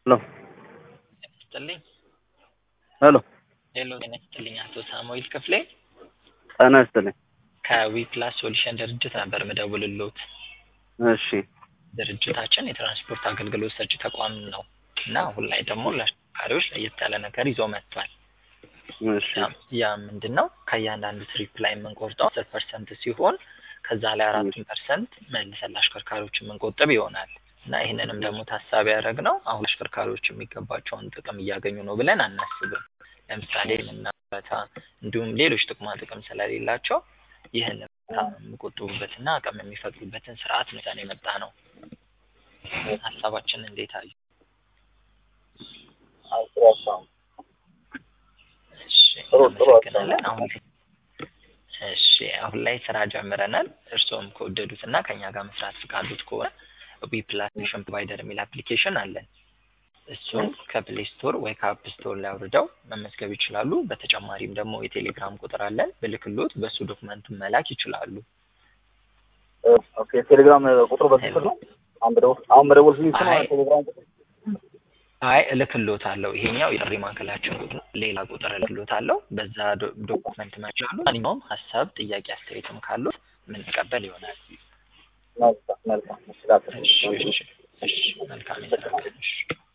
ሄሎ ይስጥልኝ። ሄሎ ሄሎ ጤና ይስጥልኝ። አቶ ሳሙኤል ክፍሌ ጤና ይስጥልኝ። ከዊፕላስ ሶሉሽን ድርጅት ነበር ምደውልሎት። እሺ ድርጅታችን የትራንስፖርት አገልግሎት ሰጪ ተቋም ነው እና አሁን ላይ ደግሞ ለአሽከርካሪዎች ለየት ያለ ነገር ይዞ መጥቷል። እሺ ያ ምንድን ነው? ከእያንዳንዱ ትሪፕ ላይ የምንቆርጠው አስር ፐርሰንት ሲሆን ከዛ ላይ አራቱን ፐርሰንት መልሰን ለአሽከርካሪዎች የምንቆጥብ ይሆናል እና ይህንንም ደግሞ ታሳቢ ያደረግነው አሁን አሽከርካሪዎች የሚገባቸውን ጥቅም እያገኙ ነው ብለን አናስብም። ለምሳሌ የምናበታ እንዲሁም ሌሎች ጥቅማ ጥቅም ስለሌላቸው ይህን የሚቆጥቡበትና አቅም የሚፈጥሩበትን ስርዓት ነው ይዘን የመጣ ነው። ሀሳባችን እንዴት አዩ? እሺ እናመሰግናለን። አሁን ላይ እሺ አሁን ላይ ስራ ጀምረናል። እርስዎም ከወደዱት እና ከኛ ጋር መስራት ፍቃዱት ከሆነ ዊፕላስ ሶሉሽን ፕሮቫይደር የሚል አፕሊኬሽን አለን። እሱን ከፕሌይ ስቶር ወይ ከአፕ ስቶር ላይ አውርደው መመዝገብ ይችላሉ። በተጨማሪም ደግሞ የቴሌግራም ቁጥር አለን። ብልክሎት በእሱ ዶክመንቱን መላክ ይችላሉ። ኦኬ ቴሌግራም ቁጥሩ በዚህ ስር ነው። አሁን በደውል አሁን በደውል ስልኝ ስም አይ። ቴሌግራም ቁጥር አይ እልክሎት አለው። ይሄኛው የጥሪ ማዕከላችን ቁጥር ነው። ሌላ ቁጥር እልክሎት አለው። በዛ ዶ- ዶክመንት መችላሉ። ማንኛውም ሀሳብ፣ ጥያቄ፣ አስተያየትም ካሉት የምንቀበል ይሆናል። መልካም መልካም። እሺ ላክ። እሺ እሺ እሺ መልካም የስራ ቀን። እሺ